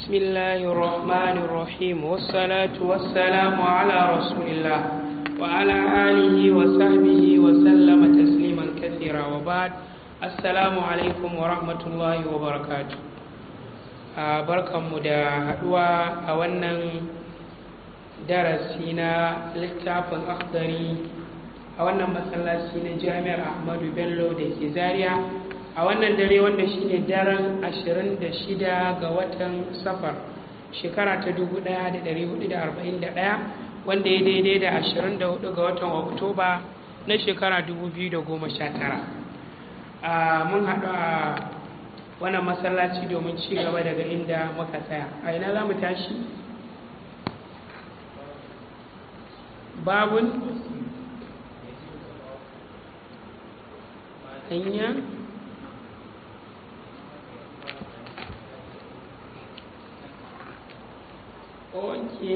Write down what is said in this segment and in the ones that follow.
بسم الله الرحمن الرحيم والصلاة والسلام على رسول الله وعلى آله وصحبه وسلم تسليما كثيرا وبعد السلام عليكم ورحمة الله وبركاته barkanmu da haɗuwa a wannan darasi na littafin akhdari a wannan masallaci na jami'ar ahmadu bello da ke zaria a wannan dare wanda shine daren 26 ga watan safar shekara ta 1441 wanda ya daidai da 24 ga watan oktoba na shekara 2019 mun haɗu a wannan masallaci domin ci gaba daga inda muka tsaya a ina za mu tashi babun hanya oke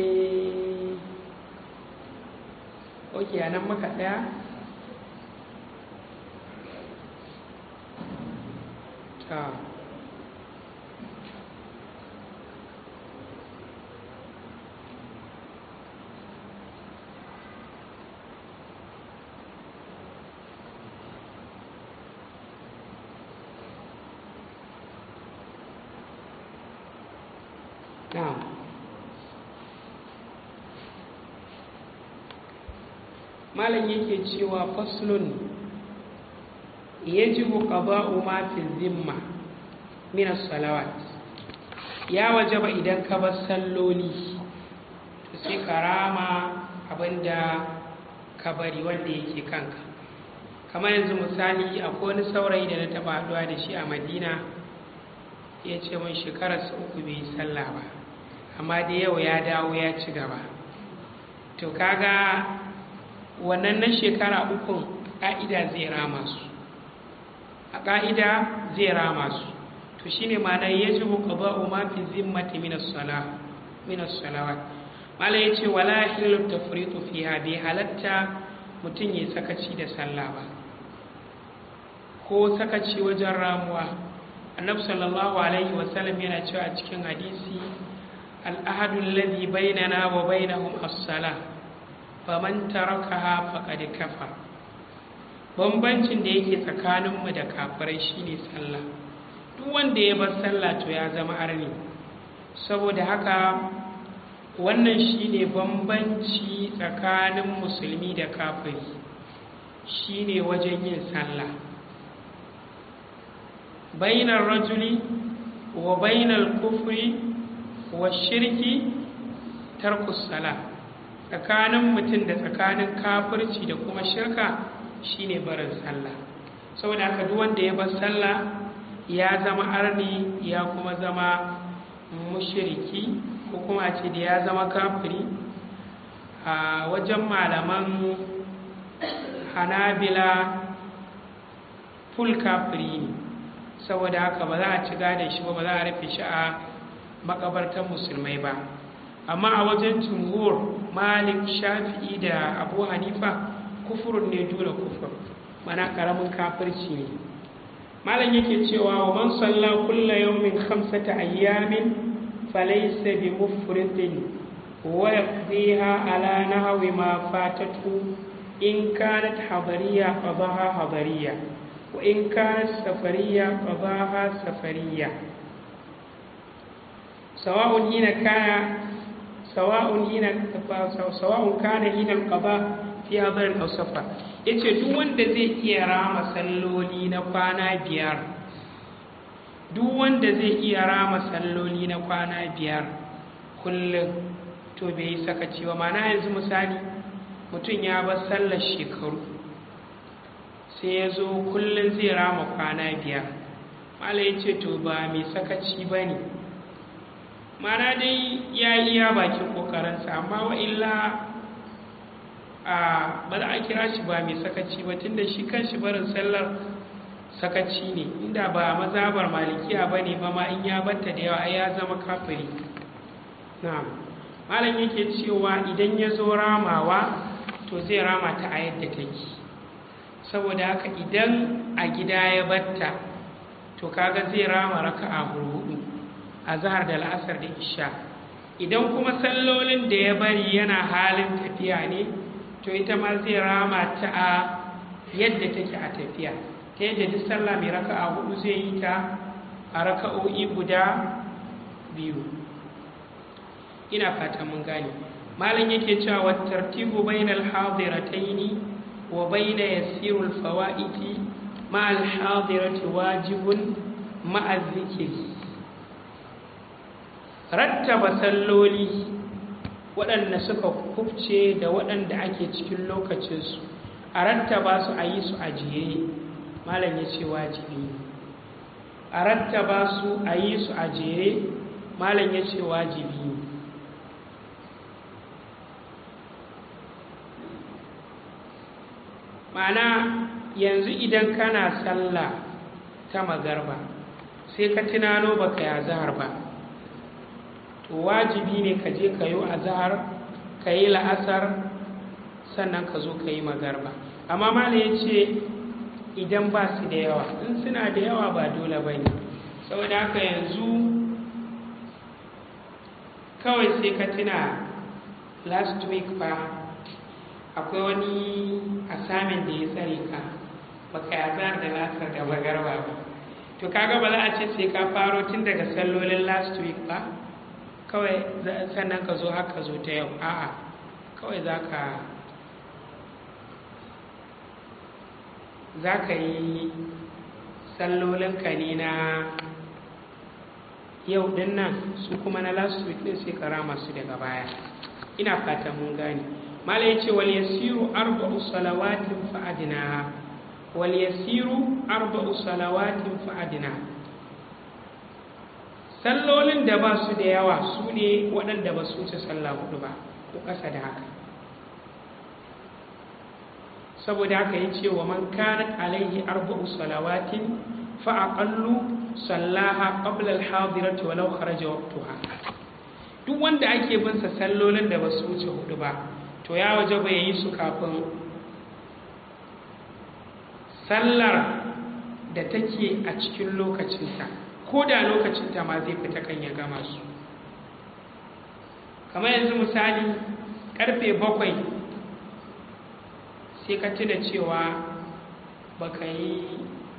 oke a nan muka ɗaya ta Now, malam yake cewa faslun yajibu qada'u ma fi zimma min as-salawat ya wajaba idan ka bar salloli to sai karama abinda ka bari wanda yake kanka kamar yanzu misali akwai wani saurayi da na taba haɗuwa da shi a madina ya ce mun shekararsa uku bai yi sallah ba amma da yau ya dawo ya ci gaba to kaga wannan na shekara ukun ƙa'ida zai rama su a ƙa'ida zai rama su to shine ma'ana ya ji buƙaba ma fi zimmati minas salawat mala ya ce wala hilu tafritu fiha bai halatta mutum ya sakaci da sallah ba ko sakaci wajen ramuwa annabi sallallahu alaihi wasallam yana cewa a cikin hadisi al'ahadu alladhi bainana wa bainahum as-salah faman tarakaha faqad kafar bambancin da yake tsakaninmu da kafirai shine sallah duk wanda ya bar sallah to ya zama arni saboda haka wannan shine bambanci tsakanin musulmi da kafiri shine wajen yin sallah bainar rajuli wa bainar kufri wa shirki tarkus salah tsakanin mutum da tsakanin kafirci da kuma shirka shine barin sallah saboda haka duk wanda ya bar sallah ya zama arni ya kuma zama mushriki ko kuma ce da ya zama kafiri a wajen malaman hanabila ful kafiri ne saboda haka ba za a ci da shi ba ba za a rufe shi a makabartar musulmai ba amma a wajen jumhur malik shafi'i da abu hanifa kufurin ne dole kufur mana karamin kafirci ne malam yake cewa wa man salla kulla yawmin khamsata ayyamin falaysa bi mufridin wa yaqdiha ala nahwi ma fatatu in kanat hadariya qadaha hadariya wa in kanat safariya qadaha safariya sawa'un hina kana sawa'un hina sawa'un kana hina al-qada fi hadar aw safar yace duk wanda zai iya rama salloli na kwana biyar duk wanda zai iya rama salloli na kwana biyar kullum to bai yi sakaci ba mana yanzu misali mutum ya bar sallar shekaru sai ya zo kullum zai rama kwana biyar mala ya ce to ba mai sakaci ba ne mana dai ya yi ya bakin ƙoƙarinsa amma wa illa a ba za a kira shi ba mai sakaci ba tunda shi kan shi barin sallar sakaci ne inda ba mazabar malikiya ba ne ba ma in ya batta da yawa ya zama kafiri na'am malam yake cewa idan ya zo ramawa to zai rama ta a yadda take saboda haka idan a gida ya batta to kaga zai rama raka'a hudu azhar da la'asar da isha idan kuma sallolin da ya bari yana halin tafiya ne to ita ma zai rama ta a yadda take a tafiya ta yadda duk sallah mai raka'a hudu zai yi ta a raka'o'i guda biyu ina fatan mun gane malam yake cewa wa tartibu bainal hadirataini wa baina yasirul fawaiti ma al hadirati wajibun ma zikri rattaba salloli waɗanda suka kubce da waɗanda ake cikin lokacinsu a rattaba su a yi su a jere malam ya ce wajibi a rattaba su a yi su a jere malam ya ce wajibi ma'ana yanzu idan kana sallah ta magarba sai ka tunano baka yi azahar ba to wajibi ne ka je ka yi azahar ka yi la'asar sannan ka zo ka yi magarba amma malam ya ce idan ba su da yawa in suna da yawa ba dole ba ne saboda haka yanzu kawai sai ka tuna last week ba akwai wani asamin da ya tsare ka baka yazar da lasar da magarba ba to kaga ba za a ce sai ka faro tun daga sallolin last week ba kawai sannan ka zo haka zo ta yau a'a kawai za ka za ka yi sallolinka ne na yau din nan su kuma na last week din sai ka rama su daga baya ina fatan mun gane mala ya ce wal yasiru arba'u salawatin fa'adina wal yasiru arba'u salawatin fa'adina sallolin da ba su da yawa su ne waɗanda ba su wuce sallah hudu ba ko ƙasa da haka saboda haka ya ce wa man kanat alaihi arba'u salawatin fa aqallu sallaha qabla al-hadirati walau kharaja waqtuha duk wanda ake bin sa sallolin da ba su wuce hudu ba to ya waje ba yi su kafin sallar da take a cikin lokacinta ko da lokacinta ma zai fita kan ya gama su kamar yanzu misali karfe bakwai sai ka tuna cewa baka yi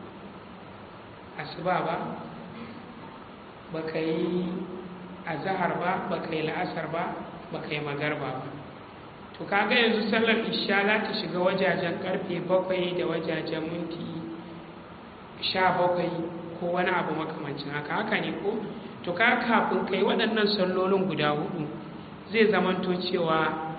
asuba ba baka yi azahar ba baka yi la'asar ba baka yi magarba ba to kaga yanzu sallar isha za ta shiga wajajen karfe bakwai da wajajen minti sha bakwai ko wani abu makamancin haka haka ne ko to ka kafin kai waɗannan sallolin guda hudu zai zamanto cewa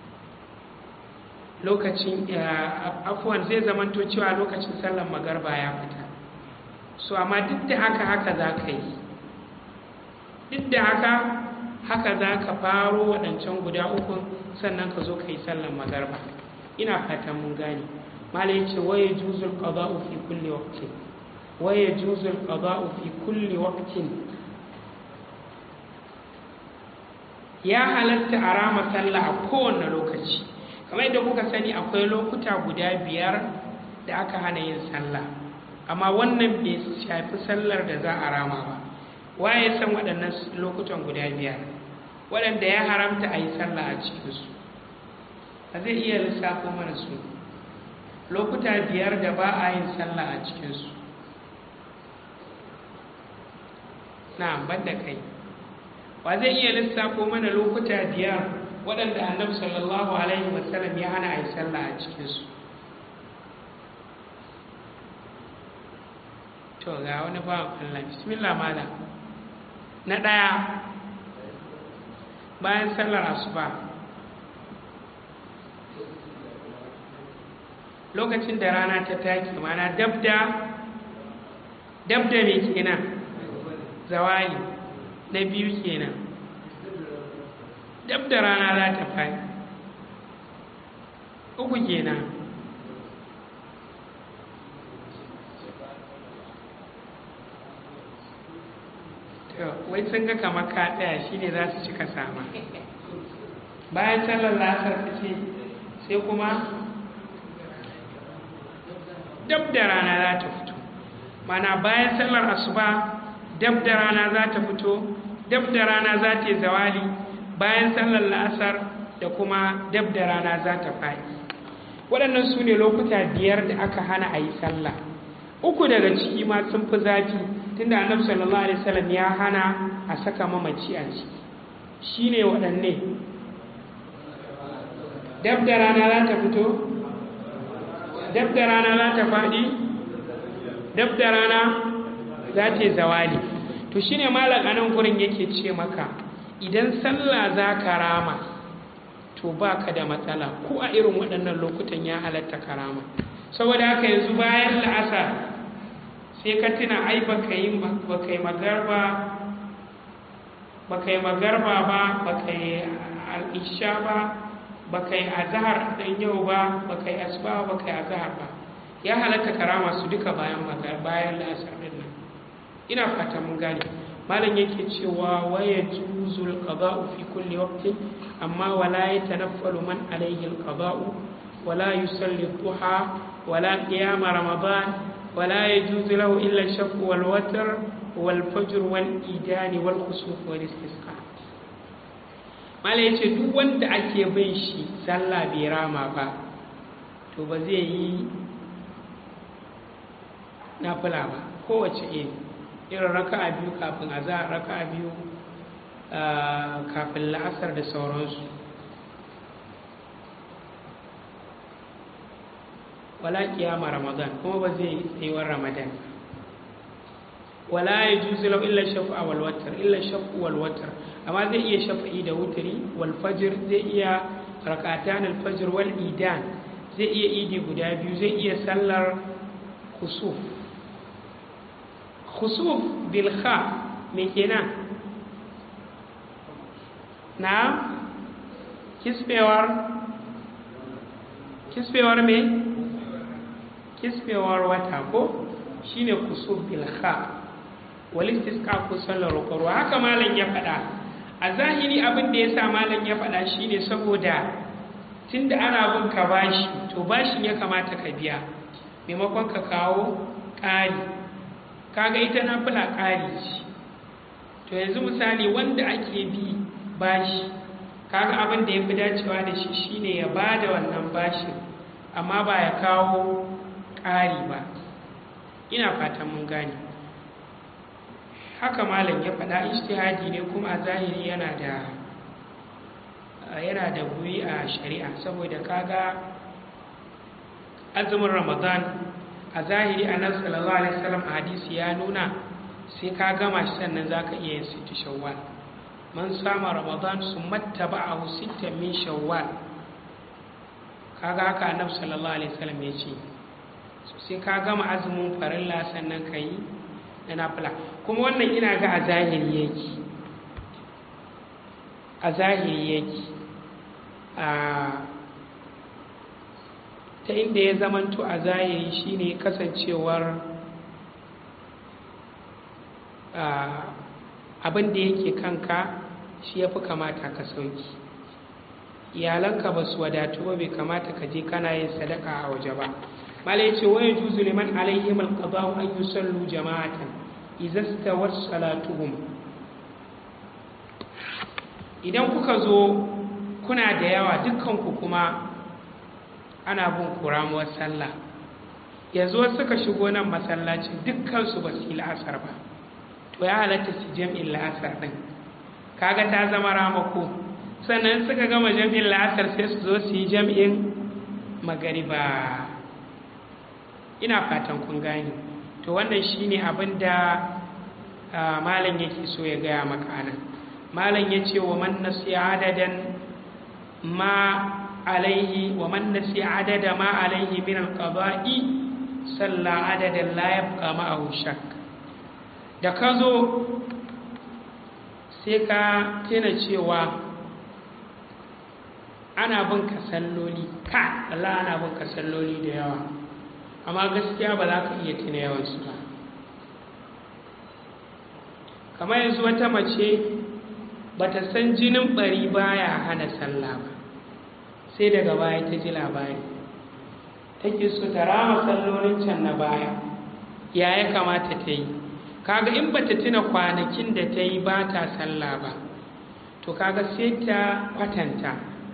lokacin afuwan zai zamanto cewa lokacin sallar magarba ya fita so amma duk da haka haka za ka yi duk da haka haka za ka faro waɗancan guda uku sannan ka zo ka yi sallar magarba ina fatan mun gane malai ce waye juzul qada'u fi kulli waqtin waye juzul qada'u fi kulli waqtin ya halatta a rama sallah a kowane lokaci kamar yadda kuka sani akwai lokuta guda biyar da aka hana yin sallah amma wannan bai shafi sallar da za a rama ba waye san waɗannan lokutan guda biyar waɗanda ya haramta a yi sallah a cikinsu a zai iya lissafo mana su lokuta biyar da ba a yin sallah a cikinsu na ban da kai wa zai iya lissafo mana lokuta biyar waɗanda annabi sallallahu alaihi wasallam ya hana a yi sallah a cikinsu to ga wani bawan Allah bismillah malam na ɗaya bayan sallar asuba lokacin da rana ta taki mana dabda dabda mai kenan zawali na biyu kenan dabda rana za ta fadi uku kenan wai sun ga kamar ka tsaya shi ne za su cika sama bayan sallar lasar ta ce sai kuma dab da rana za ta fito mana bayan sallar asuba dab da rana za ta fito dab da rana za ta yi zawali bayan sallar la'asar da kuma dab da rana za ta faɗi waɗannan su ne lokuta biyar da aka hana a yi sallah uku daga ciki ma sun fi zafi tunda annabi sallallahu alaihi wasallam ya hana a saka mamaci a ciki shine waɗanne dab da rana za ta fito dab da rana za ta faɗi dab da rana za ta yi zawali to shine malam anan gurin yake ce maka idan sallah za ka rama to ba ka da matsala ko a irin waɗannan lokutan ya halatta karama saboda haka yanzu bayan la'asar sai ka tuna ai baka yi baka yi magarba baka yi magarba ba baka yi al'isha ba baka yi azhar dan yau ba baka yi asuba baka yi azhar ba ya halatta karama su duka bayan magar bayan la'asar din nan ina fata mun gane malam yake cewa waya juzul qada'u fi kulli waqtin amma wala yatanaffalu man alayhi al-qada'u wala yusalli duha wala qiyam ramadan wala yajuzu lahu illa shafq wal watr wal fajr wal idan wal khusuf wal istisqa malam yace duk wanda ake bin shi sallah bai rama ba to ba zai yi nafila ba kowace iri irin raka'a biyu kafin azahar raka'a biyu kafin la'asar da sauransu wala kiyama ramadan kuma ba zai tsayuwar ramadan wala ya juzu lau illa shafa'a wal watar illa shafu wal watar amma zai iya shafa'i da wutari wal fajr zai iya rakatan al fajr wal idan zai iya idi guda biyu zai iya sallar kusuf khusuf bil kha me kenan na kisbewar kisbewar me kisbewar wata ko shine khusuf bil kha wal istisqa ko sallar rukurwa haka malam ya faɗa a zahiri abin da yasa malam ya faɗa shine saboda tunda ana bin ka bashi to bashin ya kamata ka biya maimakon ka kawo ƙari kaga ita na fula ƙari ce to yanzu misali wanda ake bi bashi kaga abin da ya fi dacewa da shi shine ya ba da wannan bashin amma ba ya kawo ƙari ba ina fatan mun gane haka malam ya faɗa ijtihadi ne kuma a zahiri yana da yana da guri a shari'a saboda kaga azumin ramadan a zahiri annabi sallallahu alaihi wasallam a hadisi ya nuna sai ka gama shi sannan zaka iya yin sittu shawwal man sama ramadan summa taba'ahu sittan min shawwal kaga haka annabi sallallahu alaihi wasallam ya ce so sai ka gama azumin farilla sannan ka yi na nafila kuma wannan ina ga a zahiri yake a zahiri yake a ta inda ya zamanto a zahiri shine kasancewar abin da yake kanka shi ya fi kamata ka sauki iyalanka ba su wadatu ba bai kamata ka je kana yin sadaka a waje ba malai ce waya juzu liman alaihim alqada'u an yusallu jama'atan idza stawat salatuhum idan kuka zo kuna da yawa dukkanku kuma ana bin kuramuwar sallah yanzu wasu suka shigo nan masallacin dukkansu ba su yi la'asar ba to ya halatta su jam'in la'asar ɗin kaga ta zama ramako sannan suka gama jam'in la'asar sai su zo su yi jam'in magariba ina fatan kun gane to wannan shine abin da malam yake so ya gaya maka nan malam ya ce wa man nasiya adadan ma عليه ومن نسي عدد ما عليه من القضاء صلى عددا لا يبقى معه شك da ka zo sai ka tuna cewa ana bin ka salloli ka Allah ana bin ka salloli da yawa amma gaskiya ba za ka iya tuna yawansu ba kamar yanzu wata mace ba ta san jinin bari baya hana sallah ba sai daga baya ta ji labari take so ta rama sallolin can na baya ya ya kamata ta yi kaga in bata tuna kwanakin da ta yi ba ta sallah ba to kaga sai ta kwatanta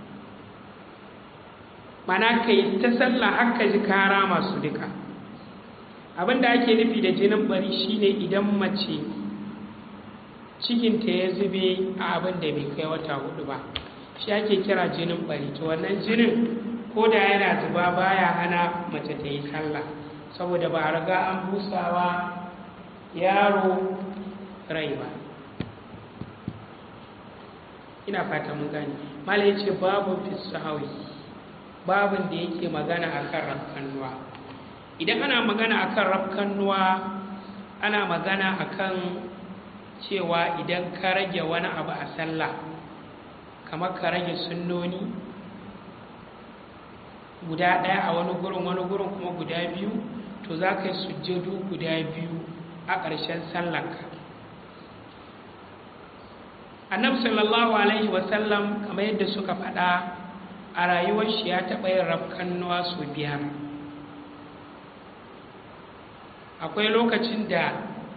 mana ka yi ta sallah haka ji kara masu duka abinda ake nufi da jinin bari shine idan mace cikinta ya zube a abin da bai kai wata hudu ba shi ake kira jinin bari to wannan jinin ko da yana zuba baya hana mace ta yi sallah saboda ba a riga an busawa yaro rai ba ina fata mun gane mala ya ce babu fisahawi babin da yake magana akan rafkannuwa idan ana magana akan rafkannuwa ana magana akan cewa idan ka rage wani abu a sallah kamar ka rage sunnoni guda ɗaya a wani gurin wani gurin kuma guda biyu to za ka yi sujjadu guda biyu a ƙarshen sallarka annabi sallallahu alaihi wasallam kamar yadda suka faɗa a rayuwar shi ya taɓa yin rafkannuwa sau biyar akwai lokacin da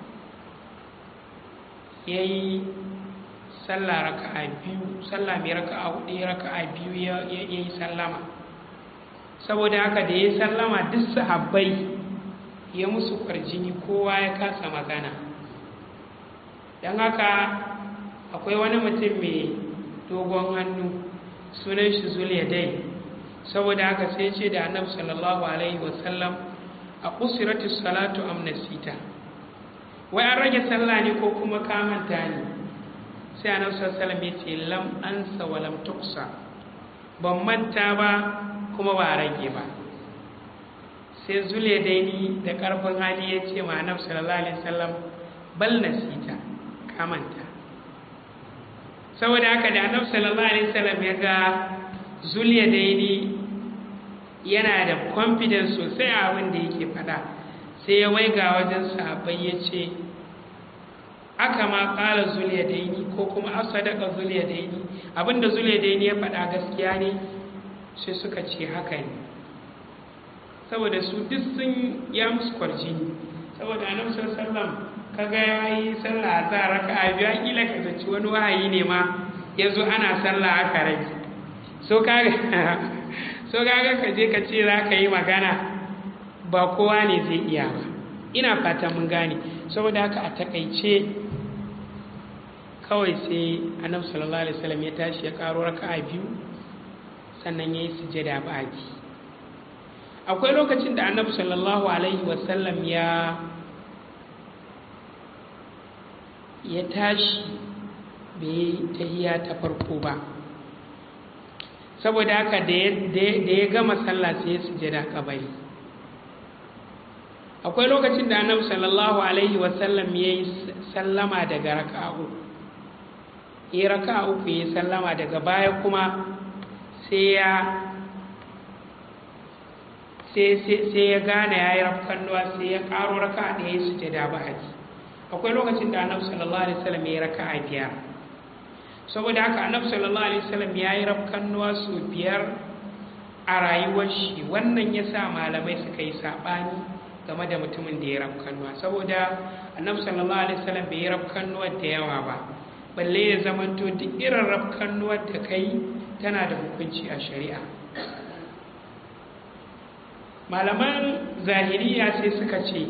ya yi sallah raka'a biyu sallah mai raka'a hudu raka'a biyu ya yi sallama saboda haka da ya sallama duk sahabbai ya musu kwarjini kowa ya kasa magana don haka akwai wani mutum mai dogon hannu sunan shi zuliyadai saboda haka sai ce da annabi sallallahu alaihi wasallam a kusiratu salatu amnasita wai an rage sallah ne ko kuma kamanta ne sai annabi sallallahu alaihi wasallam ya ce lam ansa wa lam tuksa ban manta ba kuma ba rage ba sai zule daini da karfin hali ya ce ma annabi sallallahu alaihi wasallam bal nasita kamanta saboda haka da annabi sallallahu alaihi wasallam ya ga zuliya daini yana da confidence sosai a abin da yake faɗa sai ya waiga wajen sahabbai ya ce aka ma ƙala zuliya daini ko kuma asadaka zuliya daini abinda zuliya daini ya faɗa gaskiya ne sai suka ce haka ne saboda su duk sun ya musu kwarjini saboda annabi sallallahu kaga ya yi sallah a raka a biya kila ka zaci wani wahayi ne ma ya zo ana sallah aka rage so kaga so kaga ka je ka ce za ka yi magana ba kowa ne zai iya ba ina fata mun gane saboda haka a takaice kawai sai annabi sallallahu alaihi wasallam ya tashi ya karo raka'a biyu sannan ya yi sujada baki akwai lokacin da annabi sallallahu alaihi wasallam ya ya tashi bai tahiya ta farko ba saboda haka da ya gama sallah sai ya sujada kabari akwai lokacin da annabi sallallahu alaihi wasallam ya yi sallama daga raka'a uku ya raka'a uku ya sallama daga baya kuma sai ya sai ya gane ya yi rafkannuwa sai ya karo raka'a ɗaya ya sujada ba haji akwai lokacin da annabi sallallahu alaihi wasallam ya yi raka'a biyar saboda haka annabi sallallahu alaihi wasallam ya yi rafkannuwa su biyar a rayuwar shi wannan ya sa malamai suka yi saɓani game da mutumin da ya rafkannuwa saboda annabi sallallahu alaihi wasallam bai yi rafkannuwa da yawa ba balle ya zamanto duk irin rafkannuwar da kai tana da hukunci a shari'a malaman zahiriya sai suka ce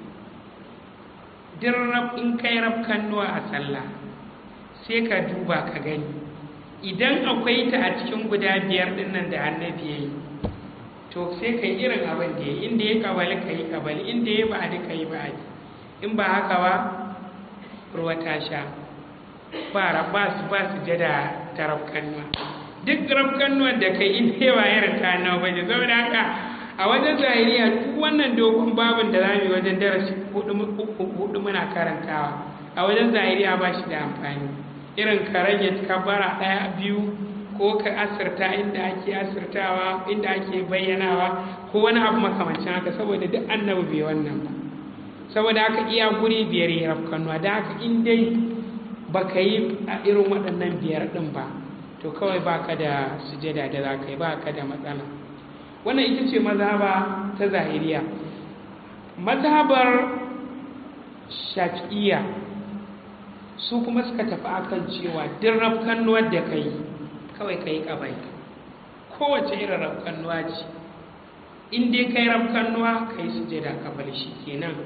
duk in kai rafkannuwa a sallah sai ka duba ka gani idan akwai ta a cikin guda biyar dinnan da annabi ya yi to sai ka yi irin abin da ya yi inda ya kabali ka yi kabali inda ya ba ka yi ba in ba haka ba ruwa ta sha ba ba su ba su jada ta rafkannuwa duk rafkannuwa da kai in yawa irin ta nawa ba ne saboda haka a wajen zahiriya duk wannan dogon babin da za mu yi wajen darasi hudu muna karantawa a wajen zahiriya ba shi da amfani irin ka rage kabara ɗaya biyu ko ka asirta inda ake asirtawa inda ake bayyanawa ko wani abu makamancin haka saboda duk annabi bai wannan ba saboda haka iya guri biyar ya rafkanuwa da haka in dai ba ka yi a irin waɗannan biyar ɗin ba to kawai ba ka da sujada da za ka yi ba ka da matsala wannan ita ce mazhaba ta zahiriya mazhabar shafi'iyya su kuma suka tafi akan cewa duk rafkannuwar da ka yi kawai ka yi ƙabai kowace irin rafkannuwa ce in dai ka yi rafkannuwa ka yi sujada ƙabal shi kenan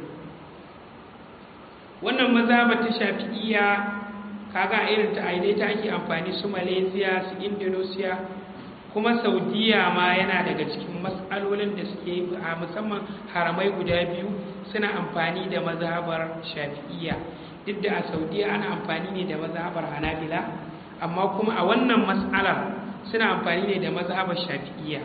wannan maza ba ta shafi'iyya kaga irin ta aidai ta ake amfani su malaysia su indonesia kuma saudiya ma yana daga cikin matsalolin da suke a musamman haramai guda biyu suna amfani da mazhabar shafi'iyya duk da a saudiya ana amfani ne da mazhabar hanabila amma kuma a wannan matsalar suna amfani ne da mazhabar shafi'iyya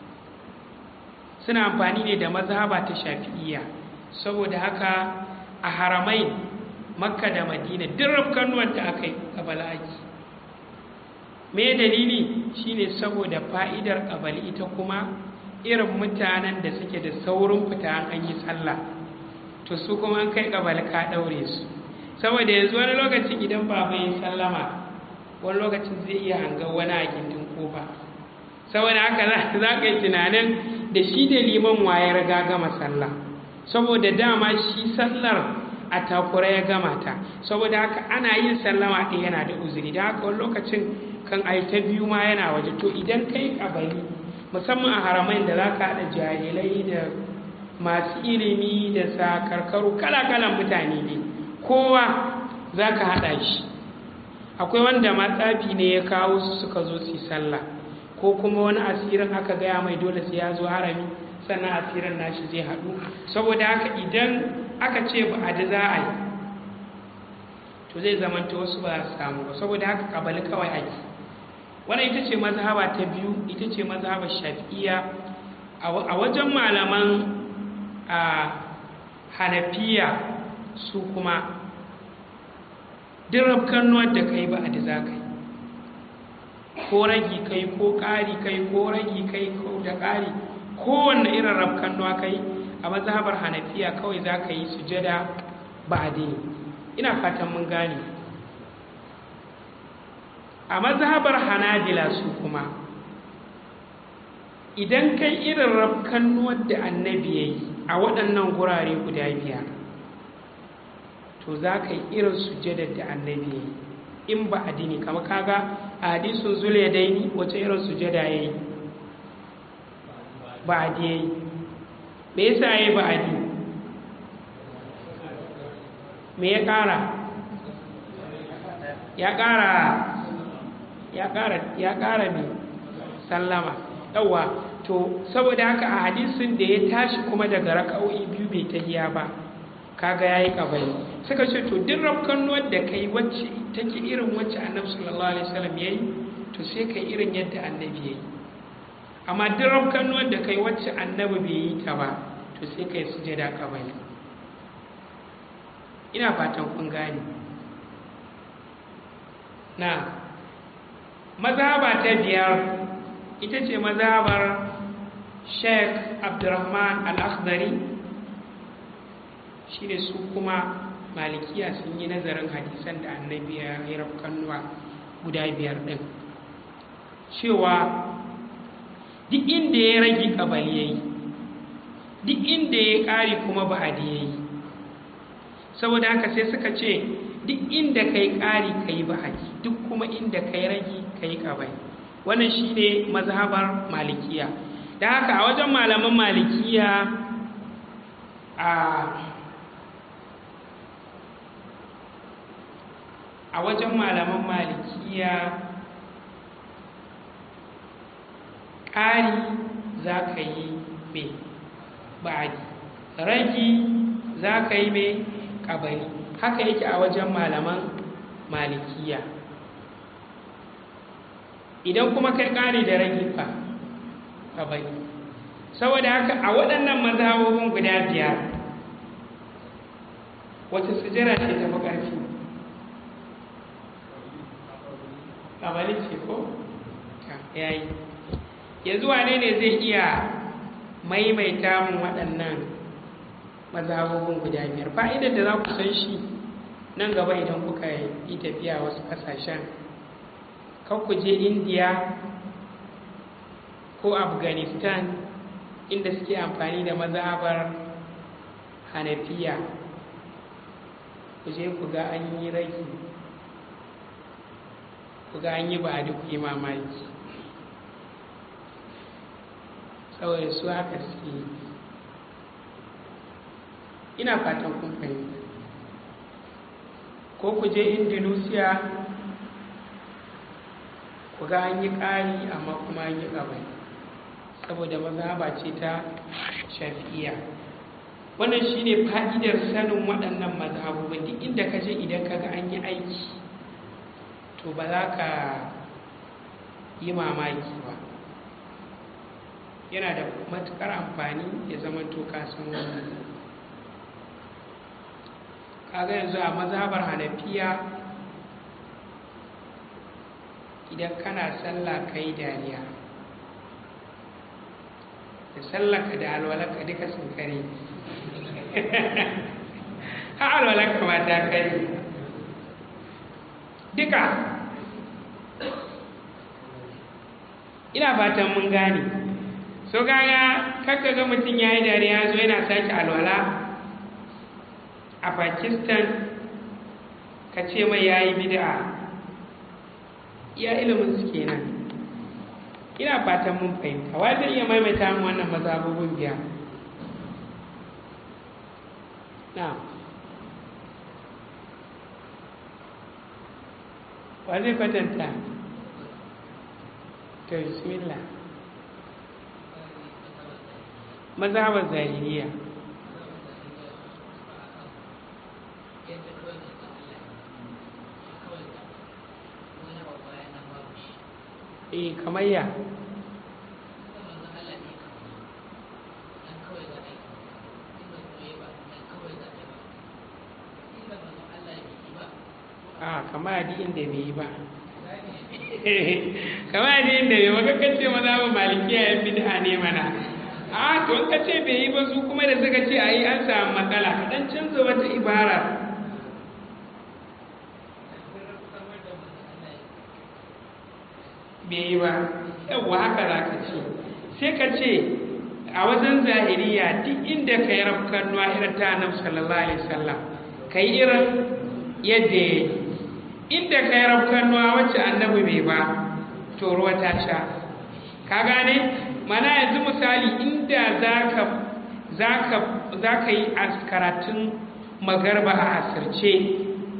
suna amfani ne da mazhaba ta shafi'iyya saboda haka a haramai makka da madina duk rafkanuwar da aka yi kabala ake me dalili shine saboda fa'idar kabali ita kuma irin mutanen da suke da saurin fita an yi sallah to su kuma an kai kabali ka daure su saboda yanzu wani lokacin idan ba mai sallama wani lokacin zai iya hangar wani a gindin kofa saboda haka za ka yi tunanin da shi da liman waye riga gama sallah saboda dama shi sallar a takura ya gama ta saboda haka ana yin sallama ɗaya yana da uzuri da haka wani lokacin kan ai ta biyu ma yana waje to idan kai kabari musamman a haramain da za ka haɗa jahilai da masu ilimi da sakarkaru kala-kalan mutane ne kowa za ka haɗa shi akwai wanda matsafi ne ya kawo su suka zo su sallah ko kuma wani asirin aka gaya mai dole sai ya zo harami sannan asirin nashi zai haɗu saboda haka idan aka ce ba a da za a yi to zai zamanta wasu ba su samu ba saboda haka kabali kawai ake wannan ita ce mazhaba ta biyu ita ce mazhabar shafi'iyya a wajen malaman a hanafiya su kuma duk kannuwar da kai ba a da za ka yi ko ragi kai ko ƙari kai ko ragi kai ko da ƙari kowanne irin rafkannuwa kai a mazhabar hanafiya kawai za ka yi sujada ba a dini ina fatan mun gane a mazhabar hanabila su kuma idan kai irin rafkannuwar da annabi ya yi a waɗannan gurare guda biyar to za ka yi irin sujadar da annabi ya yi in ba addini kama kaga a hadisun zule daini wace irin sujada ya yi ba adi ya yi me yasa ya yi ba adi me ya ƙara ya ƙara ya ƙara ya ƙara mai sallama yawwa to saboda haka a hadisin da ya tashi kuma daga raka'o'i biyu bai tahiya ba kaga yayi kabari suka ce to duk rafkanuwar da kai wacce take irin wacce annabi sallallahu alaihi wasallam yayi to sai kai irin yadda annabi yayi amma duk rafkanuwar da kai wacce annabi bai yi ta ba to sai kai sujada kabari ina fatan kun gane na mazhaba ta biyar ita ce mazhabar Sheikh Abdurrahman Al-Akhdari shi ne su kuma malikiya sun yi nazarin hadisan da annabi ya yi rafkannuwa guda biyar ɗin cewa duk inda ya rage kabali ya yi duk inda ya ƙari kuma ba'adi ya yi saboda haka sai suka ce duk inda ka yi ƙari ka yi ba'adi duk kuma inda ka yi rage ka yi kabali wannan shi ne mazhabar malikiya da haka a wajen malaman malikiya a a wajen malaman malikiya ƙari za ka yi mai ba'adi ragi za ka yi mai ƙabali haka yake a wajen malaman malikiya idan kuma kai ƙari da ragi fa ƙabali saboda haka a waɗannan mazhabobin guda biyar wata sujera ce tafi ƙarfi ƙabali ce ko? ya yi yanzu wane ne zai iya maimaita mun waɗannan mazhabobin guda biyar fa'idar da za ku san shi nan gaba idan kuka yi tafiya wasu ƙasashen kan ku je indiya ko afghanistan inda suke amfani da mazhabar hanafiya ku je ku ga an yi ragi ku ga an yi ba duk yi mamaki saboda su haka suke yi ina fatan kun fahimta ko ku je indonesia ku ga an yi ƙari amma kuma an yi ƙabai saboda mazhaba ce ta shafi'iya wannan shine fa'idar sanin waɗannan mazhabobin duk inda ka je idan ka ga an yi aiki to ba za ka yi mamaki ba yana da matuƙar amfani ya zama to ka san wannan kaga yanzu a mazhabar hanafiya idan kana sallah kai dariya da sallaka da alwalaka duka sun kare ha alwalaka ma ta kare duka ina fatan mun gane so kaga kakka ga mutum ya yi dariya zo yana sake alwala a pakistan ka ce mai ya yi bid'a iya ilimin su kenan ina fatan mun fahimta wa zai iya maimaita mu wannan mazhabobin biya na wa zai kwatanta to bismillah mazhabar zahiriya eh kamar ya a kama adi inda bai yi ba kama adi inda bai maka kace maza ba malikiya yan bid'a ne mana a to in kace bai yi ba su kuma da suka ce ayi an samu matsala kaɗan canza wata ibara bai yi ba yawwa haka za ka ce sai ka ce a wajen zahiriya duk inda ka yi rafkan nuwa irin ta annabi sallallahu alaihi wasallam ka yi irin yadda ya yi inda ka yi rafkan nuwa wacce annabi bai ba to ruwa ta sha ka gane mana yanzu misali inda za ka yi a karatun magarba a asirce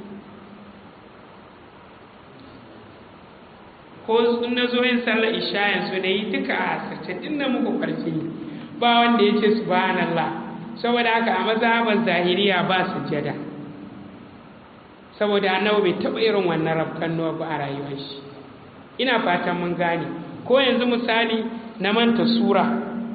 ko na zo yin sallar isha yanzu da yi duka a asirce din na muku farki ba wanda ya ce subhanallah saboda haka a mazhaban zahiriya ba sujjada saboda annabi bai taɓa irin wannan rafkan nuwa ba a rayuwar shi ina fatan mun gane ko yanzu misali na manta sura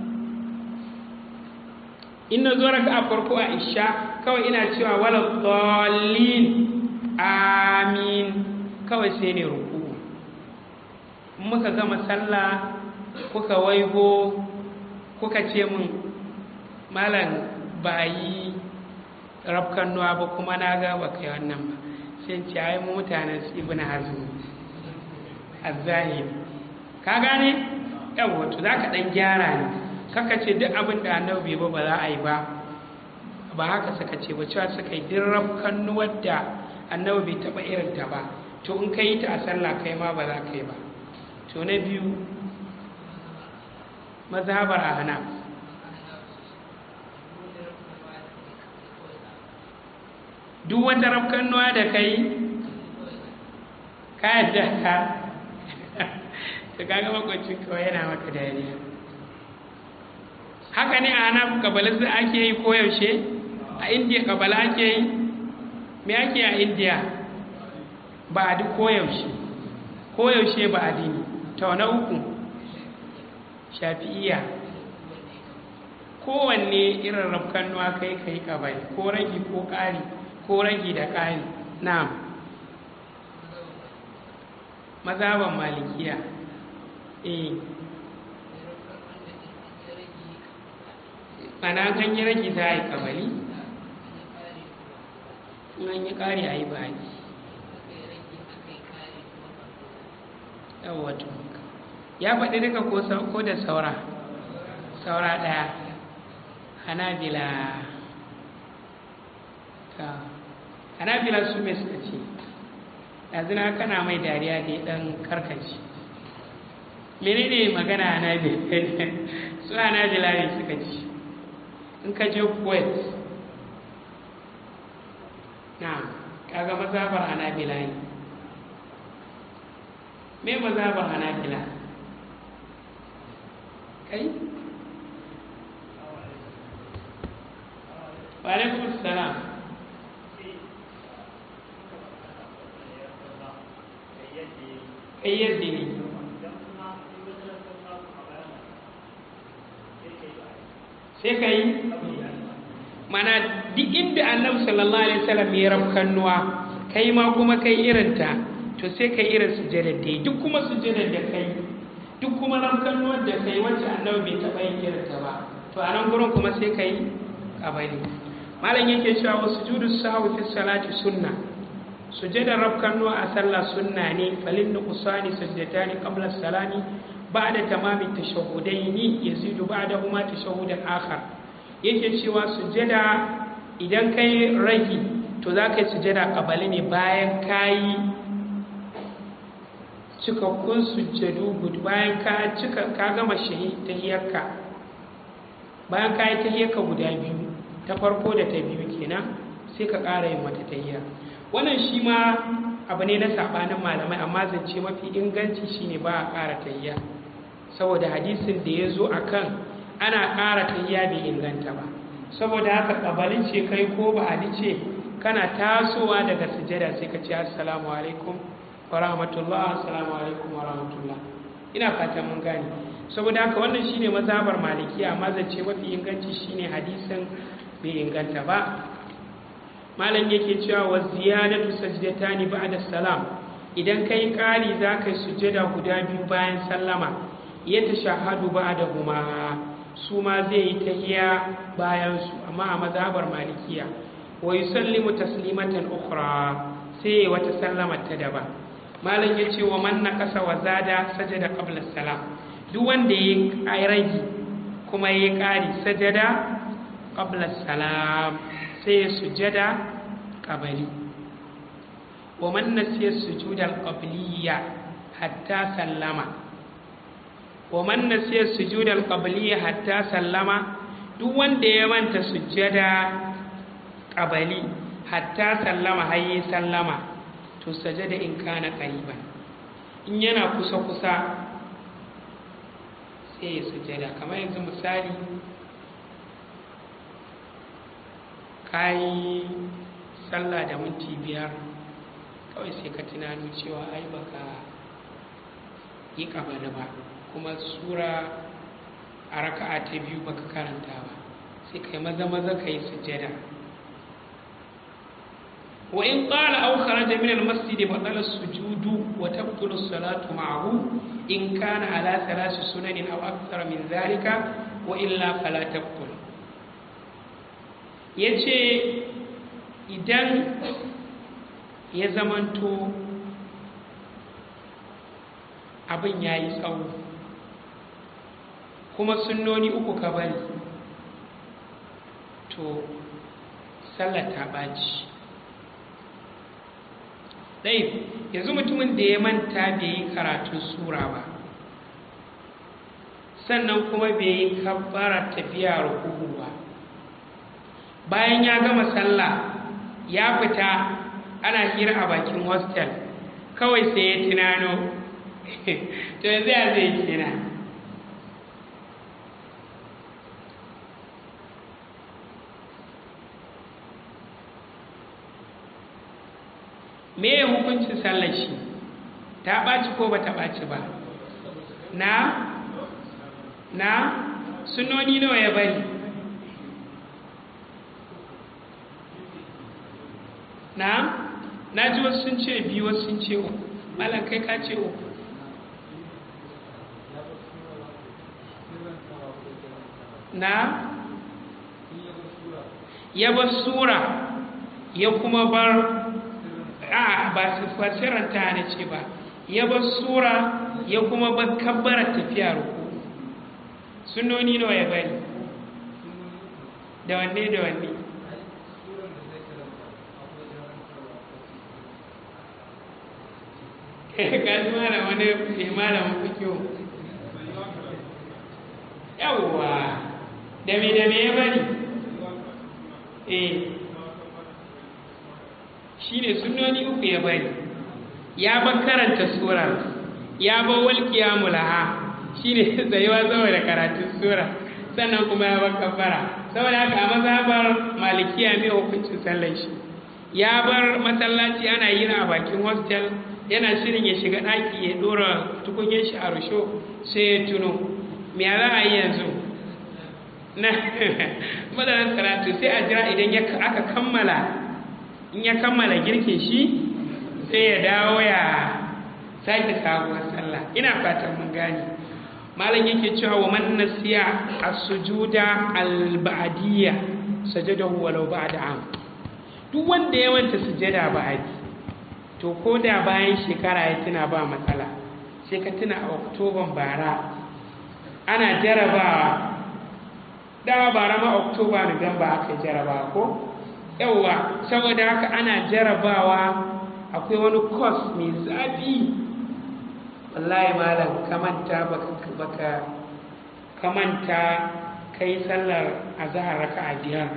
in na zo raka a farko a isha kawai ina cewa wala dallin amin kawai sai ne ruku muka gama sallah kuka waigo kuka ce min malam ba yi rafkan nuwa ba kuma na ga ba kai wannan ba sai ce ai mu mutanen su ibn hazm azzahiri ka gane yawa to zaka dan gyara ne kaka ce duk abin da annabi ba ba za a yi ba ba haka suka ce ba cewa suka yi duk rafkan nuwar da annabi bai taba irin ta ba to in ka yi ta a sallah kai ma ba za ka yi ba to na biyu mazhabar ahna duk wata rafkannuwa da kai ka yadda ka ta kaga makwacin kawai yana maka dariya haka ne a hana kabalar da ake yi koyaushe a indiya kabala ake yi me ake a indiya ba a duk koyaushe koyaushe ba a dini ta na uku shafi'iya kowanne irin rafkannuwa kai kai kabai ko ragi ko ƙari ko ragi da ƙari na mazaban malikiya eh ana kan yi ragi za a yi kabali an yi ƙari a yi baki yawwato ya faɗi duka ko da saura saura ɗaya hanabila ta hanabila su mai suka ce ɗazina kana mai dariya da ya ɗan karkaci menene magana hanabila su hanabila ne suka ci in ka je kuwait na kaga mazabar hanabila ne me mazabar hanabila kai wa alaikum salam kayyade ne sai ka yi mana duk inda annabi sallallahu alaihi wasallam ya rafkannuwa kai ma kuma kai irinta to sai kai irin sujjadar da duk kuma sujjadar da kai duk kuma rafkannuwar da kai wacce annabi bai taɓa yin irinta ba to a nan gurin kuma sai ka yi kabari malam yake cewa wa sujudu sahwi fi salati sunna sujjadar rafkannuwa a sallah sunna ne falin nuqsani sajdatani qabla salami ba'da tamami tashahhudaini yazidu ba'dahuma tashahhudan akhar yake cewa sujjada idan kai ragi to za ka yi sujjada kabali ne bayan ka yi cikakkun sujjadu bayan ka cika ka gama shahi tahiyarka bayan ka yi tahiyarka guda biyu ta farko da ta biyu kenan sai ka ƙara yin mata tahiya wannan shi ma abu ne na saɓanin malamai amma zance mafi inganci shine ba a ƙara tahiya saboda hadisin da ya zo a kan ana ƙara tahiya bai inganta ba saboda haka ƙabalin ce kai ko ba a ce kana tasowa daga sujada sai ka ce assalamu alaikum wa rahmatullah assalamu alaikum wa rahmatullah ina fatan mun gane saboda haka wannan shine mazhabar maliki amma zance mafi inganci shine hadisin bai inganta ba malam yake cewa wa ziyadatu sajdatani ba'da salam idan kai kari za ka yi sujjada guda biyu bayan sallama ya tashahhadu ba'dahuma su ma zai yi tahiya bayan su amma a mazhabar malikiya wa yusallimu taslimatan ukhra sai wata sallama ta daban malam yace wa man naqasa wa zada sajada qabla salam duk wanda ya rage kuma ya kari sajada qabla salam sai ya sujada qabli wa man nasiya sujuda al-qabliyya hatta sallama wa man nasiya sujuda al-qabliyya hatta sallama duk wanda ya manta sujada qabali hatta sallama hayyi sallama to sajada in kana qariban in yana kusa kusa sai ya sujada kamar yanzu misali kayi sallah da minti biyar kawai sai ka tunano cewa ai baka yi kabali ba kuma sura a raka'a ta biyu baka karanta ba sai kai maza maza ka yi sujjada wa in qala aw kharaja min al-masjid batala as-sujudu wa tabtulu as-salatu ma'ahu in kana ala thalath sunanin aw akthar min dhalika wa illa fala tabtul yace idan ya zamanto abin ya yi tsawo kuma sunnoni uku ka bari to sallar ta ɓaci ɗai yanzu mutumin da ya manta bai yi karatun sura ba sannan kuma bai yi kabbara tafiya rukuku ba bayan ya gama sallah ya fita ana hira a bakin hostel kawai sai ya tunano to yanzu ya zai kina me ya hukuncin sallar shi ta ɓaci ko ba ta ɓaci ba na na sunoni nawa ya bari na na ji wasu sun ce biyu wasu sun ce uku malam kai ka ce uku na ya bar sura ya kuma bar a ba su fasiranta ne ce ba ya bar sura ya kuma bar kabbara tafiya ruku sunoni nawa ya bari da wanne da wanne ka ji malam wani mai malamin fikiyo yawwa da me da me ya bari eh shine sunnoni uku ya bari ya bar karanta sura ya bar walƙiya mulaha shine tsayuwa saboda karatun sura sannan kuma ya bar kafara saboda haka a mazhabar malikiya mai hukuncin sallar shi ya bar masallaci ana yin a bakin hostel yana shirin ya shiga ɗaki ya ɗora tukunyar shi a rusho sai ya tuno me za a yi yanzu na madarar karatu sai a jira idan aka kammala in ya kammala girkin shi sai ya dawo ya sake sabuwar sallah ina fatan mun gane malam yake cewa wa man nasiya as-sujuda al-ba'diyya sajadahu walau ba'da am duk wanda ya manta sujada ba'di to ko da bayan shekara ya tuna ba matsala sai ka tuna a oktoban bara ana jarabawa dawa bara ma oktoba nuwamba aka jarabawa ko yauwa saboda haka ana jarabawa akwai wani kos mai zafi wallahi malam kamanta baka baka kamanta kai sallar azhar raka'a biyar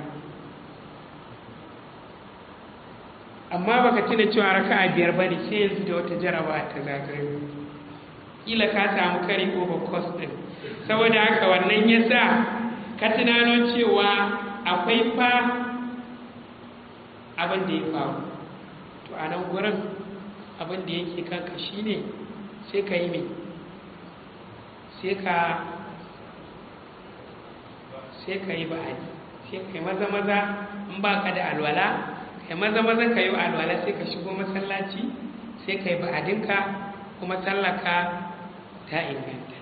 amma baka tuna cewa raka'a biyar bane sai yanzu da wata jaraba ta zagayo kila ka samu kari over cost din saboda haka wannan yasa ka tunano cewa akwai fa abin da ya faru to a nan gurin abin da yake kanka shine sai ka yi mai sai ka sai ka yi ba'adi sai ka yi maza maza in ba ka da alwala kai maza maza ka yi alwala sai ka shigo masallaci sai ka yi ba'adinka kuma sallaka ta inganta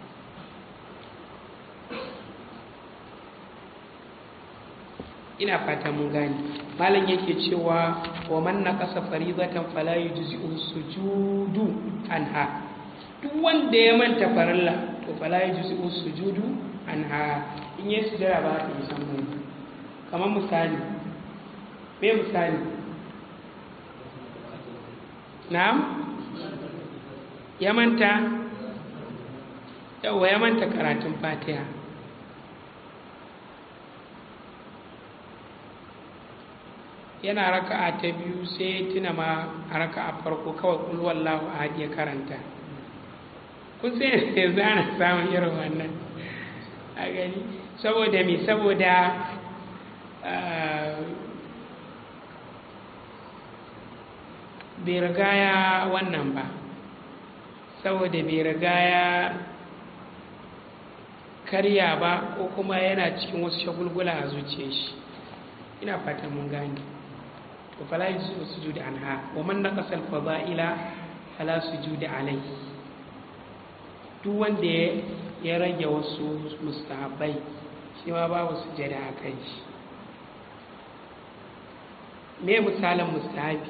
ina fata mun gane malam yake cewa wa man naqasa faridatan fala yujzi'u sujudu anha duk wanda ya manta farilla to fala yujzi'u sujudu anha in yi sujada ba ta yi san mun kamar misali me misali na'am ya manta yawa ya manta karatun fatiha yana raka'a ta biyu sai ya tuna ma a raka'a farko kawai kul wallahu ahad ya karanta kun sai yanzu ana samun irin wannan a gani saboda me saboda bai riga ya wannan ba saboda bai riga ya karya ba ko kuma yana cikin wasu shagulgula a zuciyar shi ina fatan mun gane to fala yuzu sujudi anha wa man naqasa al-fada'ila fala sujudi alayhi duk wanda ya rage wasu mustahabbai shi ma babu sujada a kai shi me misalin mustahabi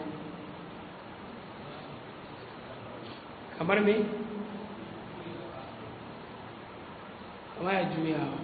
kamar me kamar ya juyawa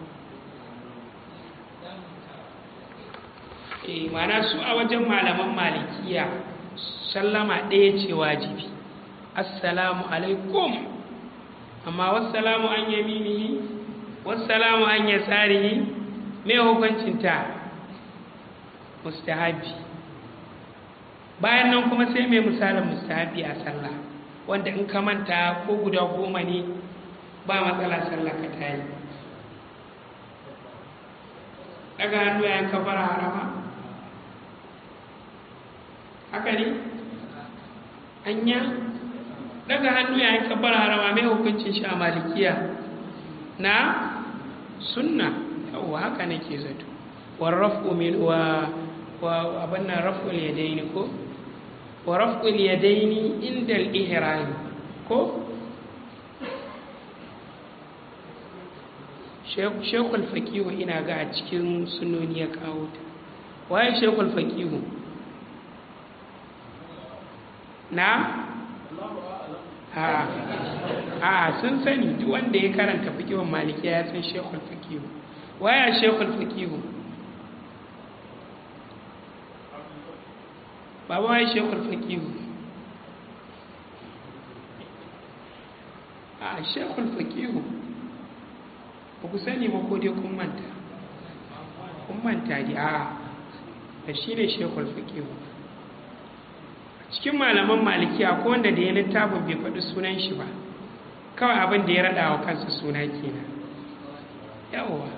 e mana su a wajen malaman malikiya sallama ɗaya ce wajibi assalamu alaikum amma wassalamu an yaminihi wassalamu an yasarihi me hukuncinta mustahabi bayan nan kuma sai mai misalin mustahabi a sallah wanda in ka manta ko guda goma ne ba matsala sallah ka ta yi daga hannu yayin kafara harama haka ne anya daga hannu yayin kabbar harama mai hukuncin shi a malikiya na sunna yawwa haka nake zato wa raf'u min wa wa abanna raf'ul yadaini ko wa raf'ul yadaini inda al-ihram ko shekul fakihu ina ga a cikin sunoni ya kawo ta waye shekul fakihu na a sun sani duk wanda ya karanta fikihun malikiya ya san shekul fikihu waya shekul fikihu baba waye shekul fikihu a shekul fakihu ba ku sani ba ko dai kun manta kun manta di a da shi ne shekul fakihu cikin malaman malikiya ko wanda da ya littafin bai faɗi sunan shi ba kawai abin da ya raɗa wa kansa suna kenan yawwa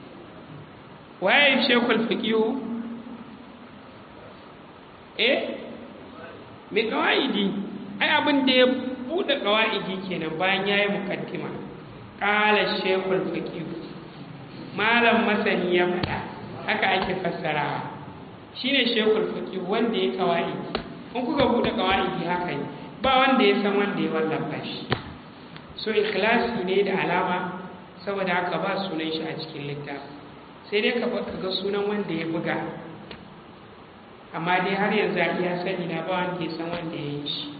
waye shekul fakihu eh mai kawaidi ai abin da ya buɗe kawaidi kenan bayan ya yi mukaddima ƙala shekul fakihu malam masani ya faɗa haka ake fassarawa shine shekul fakihu wanda ya kawaidi in kuka buɗe kawaidi haka ne ba wanda ya san wanda ya wallafa shi so ikhlasi ne da alama saboda haka ba sunan shi a cikin littafi sai dai ka ga sunan wanda ya buga amma dai har yanzu a iya sani na ba wanda ya san wanda ya yi shi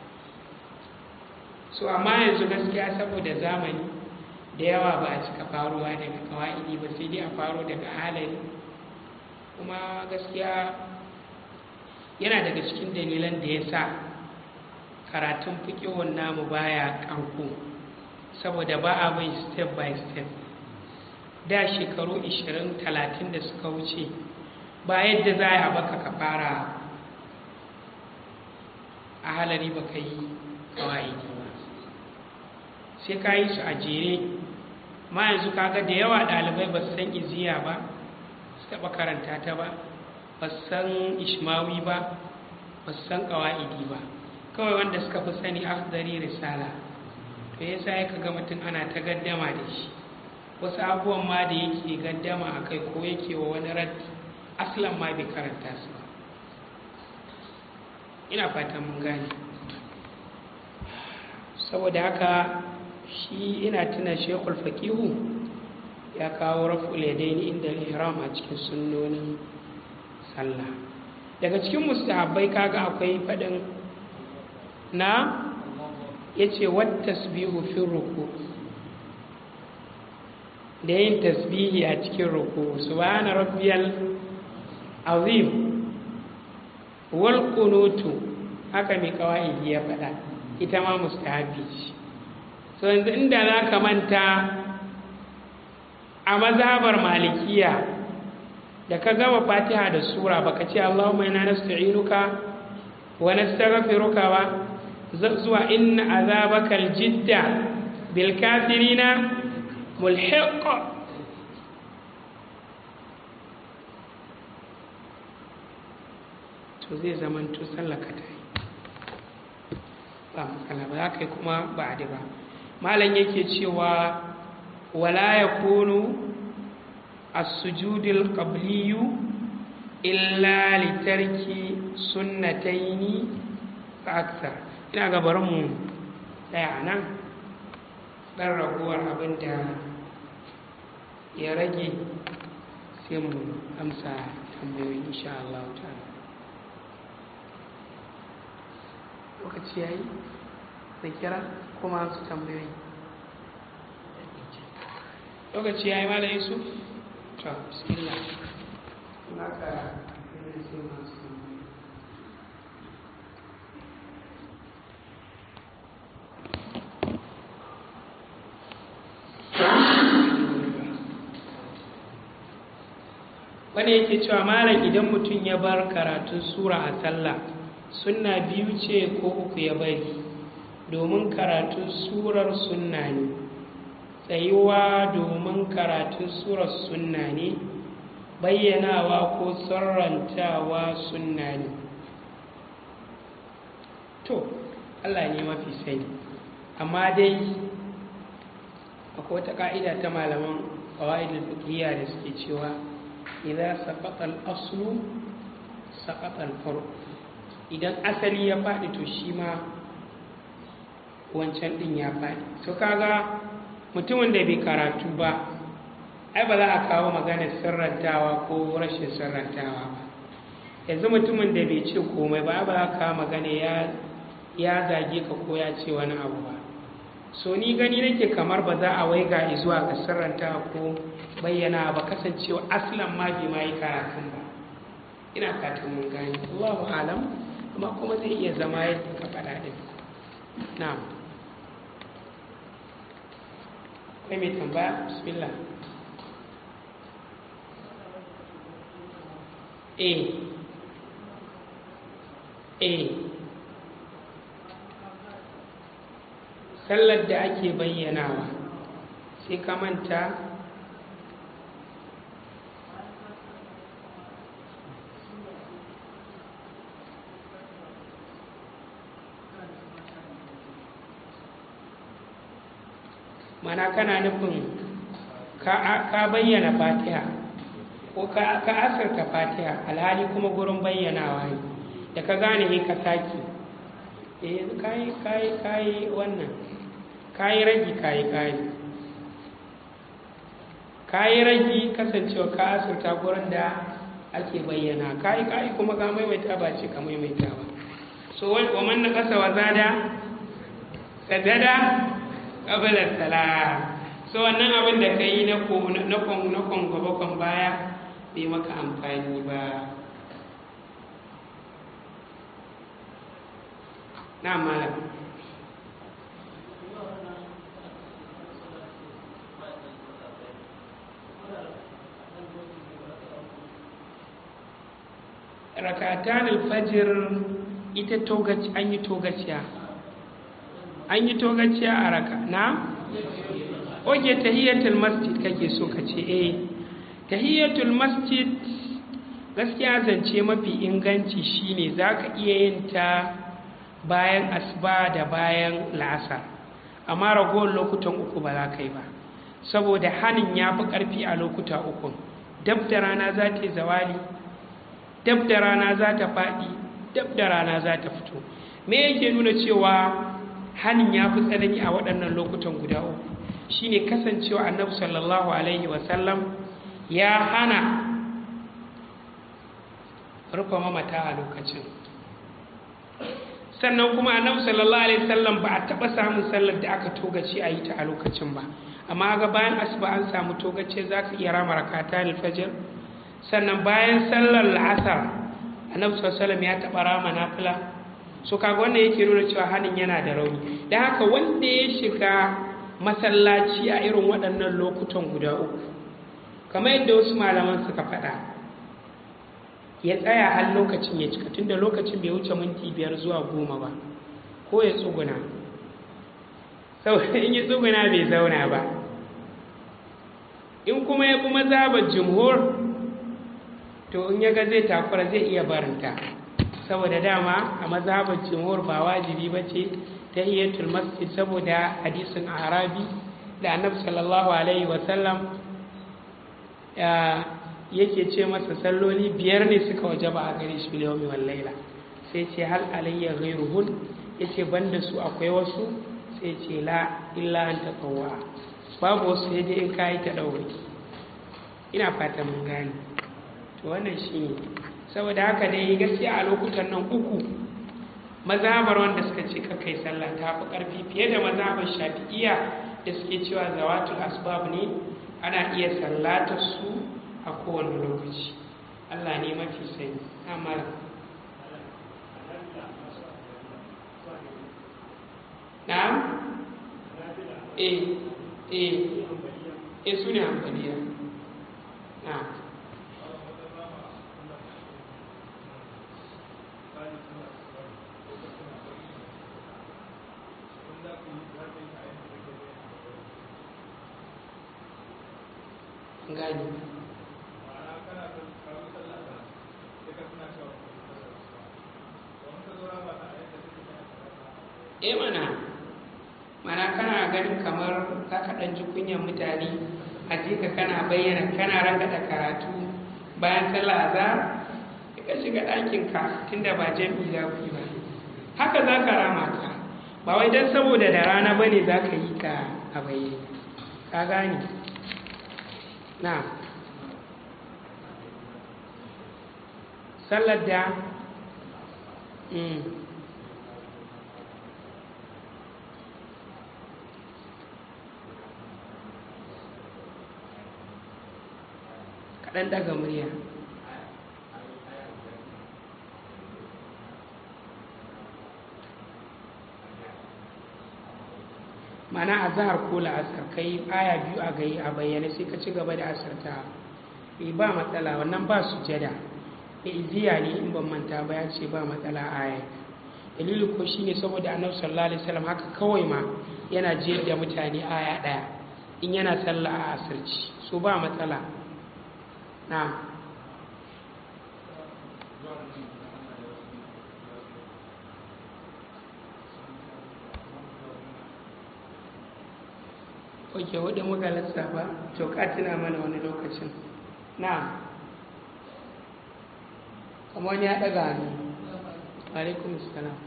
so amma yanzu gaskiya saboda zamani da yawa ba a cika faruwa daga kawa'idi ba sai dai a faro daga halari kuma gaskiya yana daga cikin dalilan da ya sa karatun fikihun namu baya ƙarko saboda ba a bai step by step da shekaru 20-30 da suka wuce ba yadda za a baka ka fara a halari ba ka yi kawai ba sai ka yi su a jere ma yanzu kaga da yawa ɗalibai ba su san iziya ba su taɓa karanta ta ba ba su san ishmawi ba ba su san kawa'idi ba kawai wanda suka fi sani afdari risala to yasa ya kaga mutum ana ta gaddama da shi wasu abubuwan ma da yake gaddama a kai ko yake wa wani raddi aslan ma bai karanta su ba ina fatan mun gane saboda haka shi ina tuna shekul fakihu ya kawo raf'ul yadaini inda ihram a cikin sunnonin sallah daga cikin mustahabbai kaga akwai fadin na yace wat tasbihu fi ruku da yin tasbihi a cikin ruku subhana rabbiyal azim wal qunutu haka mai kawai ya faɗa ita ma mustahabi ce so yanzu inda za ka manta a mazhabar malikiya da ka gama fatiha da sura baka ce allahumma inna nasta'inuka wa nastaghfiruka ba zuwa inna azabakal jidda bil kafirina mulhiq to zai zaman to sallaka ta yi ba matsala ba za ka yi kuma ba a ba malam yake cewa wala ya kunu as-sujudil qabliyu illa litarki sunnataini fa akthar ina ga bari mu tsaya nan dan raguwar abin da ya rage sai mu amsa tambayoyi insha Allah ta'ala lokaci yayi da kira kuma su tambayoyi lokaci yayi malam Yusuf to bismillah naka sai masu wani yake cewa malam idan mutum ya bar karatun sura a sallah sunna biyu ce ko uku ya bari domin karatun surar sunna ne tsayuwa domin karatun surar sunna ne bayyanawa ko sarrantawa sunna ne to allah ne mafi sani amma dai akwai wata ka'ida ta malaman ƙawa'idul fiqhiyya da suke cewa idza saqata al-aslu saqata al-farq idan asali ya faɗi to shi ma wancan ɗin ya faɗi so kaga mutumin da bai karatu ba ai ba za a kawo maganar sirrantawa ko rashin sirrantawa ba yanzu mutumin da bai ce komai ba ba za a kawo magana ya zage ka ko ya ce wani abu ba so ni gani nake kamar ba za a waiga zuwa ga sirrantawa ko bayyana ba kasancewa aslan ma bai ma yi karatun ba ina fatan mun gani Allahu alam amma kuma zai iya zama yadda ka faɗa ɗin na'am kai mai tambaya bismillah eh eh sallar da ake bayyanawa sai ka manta mana kana nufin ka bayyana fatiha ko ka asirta fatiha alhali kuma gurin bayyanawa ne da ka gane ne ka saki eh kayi kayi kayi wannan kayi ragi kayi kayi kayi ragi kasancewa ka asirta gurin da ake bayyana kayi kayi kuma ka maimaita ba ce ka maimaita ba so wa man na kasa wa zada sadada ƙabalar salam so wannan abin da ka yi na kwan gaba kwan baya bai maka amfani ba na malam rakatan alfajir ita togaci an yi togaciya an yi togaciya a raka na? oke tahiyyatul masjid kake so ka ce eh tahiyyatul masjid gaskiya zance mafi inganci shine za ka iya yin ta bayan asuba da bayan la'asar amma ragowar lokutan uku ba za ka yi ba saboda hanin ya fi ƙarfi a lokuta uku dab da rana za ta yi zawali dab da rana za ta faɗi dab da rana za ta fito me yake nuna cewa hanin ya fi tsanani a waɗannan lokutan guda uku shine kasancewa annabi sallallahu alaihi wasallam ya hana rufe mamata a lokacin sannan kuma annabi sallallahu alaihi wasallam ba a taɓa samun sallar da aka togace a yi ta a lokacin ba amma ga bayan asuba an samu togace za ka iya rama rakata alfajir sannan bayan sallar la'asar annabi sallallahu alaihi wasallam ya taɓa rama nafila so kaga wannan yake nuna cewa hannun yana da rauni da haka wanda ya shiga masallaci a irin waɗannan lokutan guda uku kamar yadda wasu malaman suka faɗa ya tsaya har lokacin ya cika tunda lokacin bai wuce minti biyar zuwa goma ba ko ya tsuguna saboda in ya tsuguna bai zauna ba in kuma ya bi mazhabar jumhur to in ya ga zai takura zai iya barinta saboda dama a mazhabar jumhur ba wajibi ba ce ta hiyatul masjid saboda hadisin arabi da annabi sallallahu alaihi wasallam yake ce masa salloli biyar ne suka waje ba a gare shi biliyomi wal laila sai ce hal alayya ghairuhun yace banda su akwai wasu sai ce la illa an taqawwa babu wasu sai dai in kai ta daure ina fata mun gane to wannan shine saboda haka dai gaskiya a lokutan nan uku mazhabar wanda suka ce kai sallah ta fi karfi fiye da mazhabar shafi'iyya da suke cewa zawatul asbab ne ana iya sallatar su a kowane lokaci Allah ne mafi sani amma na'am eh eh eh su ne amfaniya na'am gani e mana mana kana ganin kamar ka ɗan ji kunyan mutane a ka kana bayyana kana rangada karatu bayan sallah azhar ka shiga ɗakin ka tunda ba jami'i za ku yi ba haka za ka rama ta ba wai don saboda da rana ba ne za ka yi ka a bayyane ka gane na sallar da kaɗan daga murya mana a zahar ko la'asar kai aya biyu a gai a bayyane sai ka ci gaba da asirta bai ba matsala wannan ba su jada da iziya ne in ban manta ba ya ce ba matsala aya dalili ko shine saboda annabi sallallahu alaihi wasallam haka kawai ma yana jiyar da mutane aya daya in yana sallah a asirci so ba matsala na ok wadda muka lissafa to ka tuna mana wani lokacin na kamar wani ya ɗaga hannu alaikum salam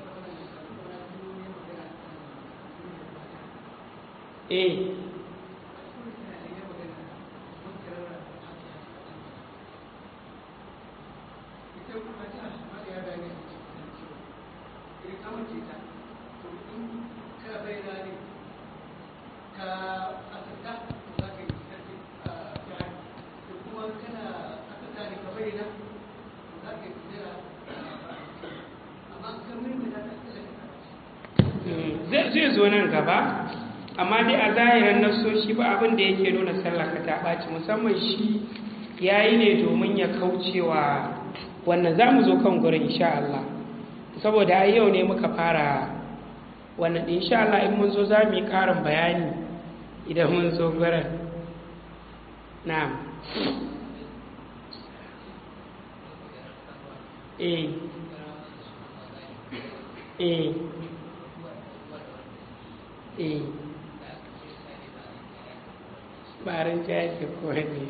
eh zai zo nan gaba amma dai a zahirin nasoshi ba abin da yake nuna sallaka ta ɓaci musamman shi ya yi ne domin ya kaucewa wannan za mu zo kan gurin insha Allah saboda a yau ne muka fara wannan insha Allah in mun zo za mu yi ƙarin bayani idan mun zo gurin na'am eh eh eh barin jaji ko ne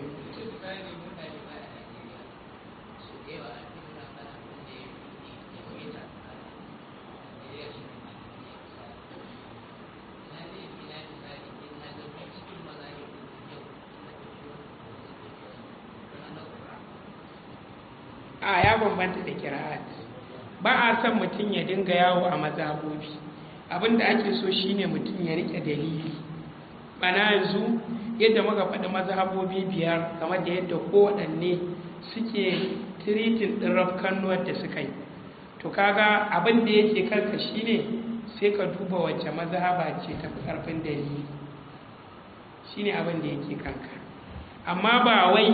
a ya bambanta da kira'at ba a son mutum ya dinga yawo a mazabobi abin da ake so shine mutum ya rike dalili bana yanzu yadda muka faɗi mazhabobi biyar kamar da yadda kowaɗanne suke tiritin ɗin rafkannuwar da suka yi to kaga abin da yake kanka shine sai ka duba wacce mazhaba ce ta fi ƙarfin dalili shine abin da yake kanka amma ba wai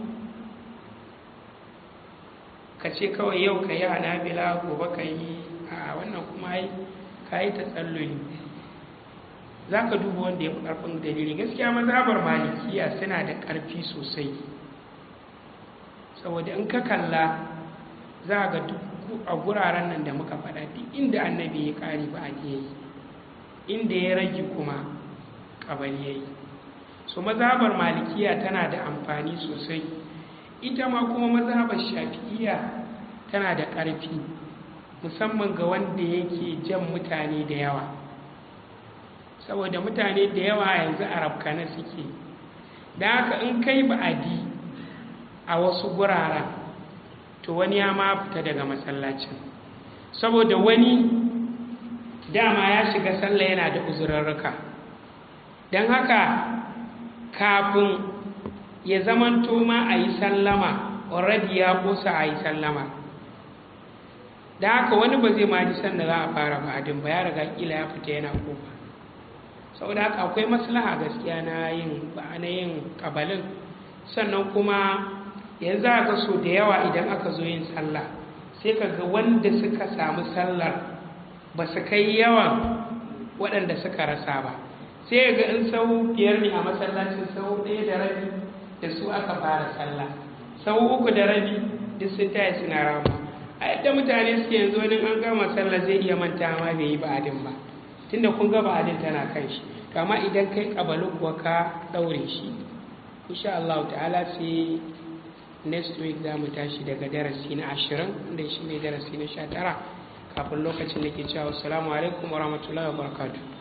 ka ce kawai yau ka yi hanabila gobe ka yi a wannan kuma yi ka yi ta tsalloli za ka duba wanda ya fi ƙarfin dalili gaskiya mazhabar malikiya suna da ƙarfi sosai saboda in ka kalla za ga duk a guraren nan da muka faɗa duk inda annabi ya ƙari ba a yi inda ya rage kuma ƙabal ya yi so mazhabar malikiya tana da amfani sosai ita ma kuma mazhabar shafi'iya tana da ƙarfi musamman ga wanda yake jan mutane da yawa saboda mutane da yawa yanzu a rafkana suke da haka in kai ba'adi a wasu guraren to wani ya ma fita daga masallacin saboda wani dama ya shiga sallah yana da uzurarruka don haka kafin ya zamanto ma a yi sallama already ya kosa a yi sallama da haka wani ba zai ma ji sanda za a fara ba'adin ba ya riga kila ya fita yana kofa saboda haka akwai maslaha gaskiya na yin ba na yin kabalin sannan kuma yanzu aka so da yawa idan aka zo yin sallah sai ka ga wanda suka samu sallar ba su kai yawan waɗanda suka rasa ba sai ga in sau biyar ne a masallacin sau ɗaya da rabi da su aka fara sallah sau uku da rabi duk sun taya suna rama a yadda mutane suke yanzu wani an gama sallah zai iya manta ma bai yi ba'adin ba tunda kun ga ba'adin tana kan shi kama idan kai kabalin kuwa ka ɗaure shi insha Allah ta'ala sai next week za mu tashi daga darasi na ashirin da shi ne darasi na sha tara kafin lokacin da ke cewa assalamu alaikum wa rahmatullahi wa barakatuh